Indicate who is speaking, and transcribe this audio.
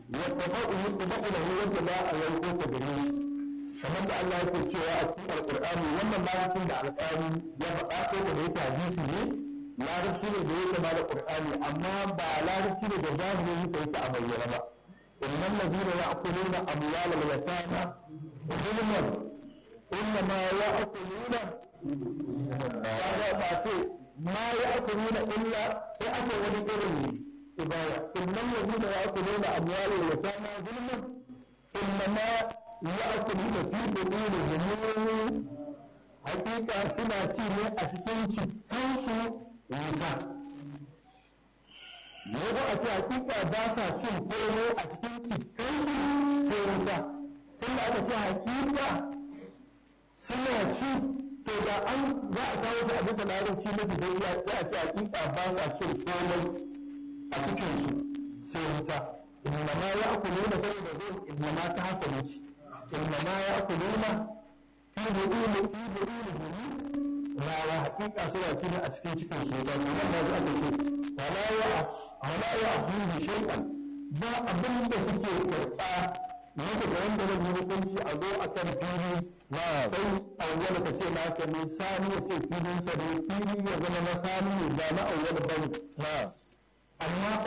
Speaker 1: ya tafa'u yutba'u lahu wanda ba a yanko ta gare shi kamar da Allah yake cewa a cikin alqur'ani wannan larabcin da alqur'ani ya faɗa ko da yake hadisi ne larabci ne da yake ba da qur'ani amma ba larabci ne da zahirin sa yake a bayyana ba innal ladina ya'kuluna amwal al-yatama zulman innama ya'kuluna kaga ba ce ma ya'kuluna illa sai aka wani irin ibaya innal ladina ya'kuluna amwal al-yatama zulman innama ya'kuluna fi butunihim hakika suna ci ne a cikin cikinsu wuta yau a ce hakika ba sa cin koro a cikin cikinsu sai wuta tunda aka ce hakika suna ci to da an za a kawo su a bisa larabci na gidan ya ce a ce hakika ba sa cin komai a cikinsu sai wuta inna ma ya akuluna saboda zai inna ma ta hasanu ci inna ma ya akuluna fi buduni fi buduni rawa hakika suna kina a cikin cikin su da nan da aka ce wala ya wala ya abudu shay'an ba abin da suke karɓa ne daga wanda zai yi hukunci a zo akan fili na sai awwal ka ce na ka ne sani ya ce filin sa ne fili ya zama na sani ne ba na awwal bane amma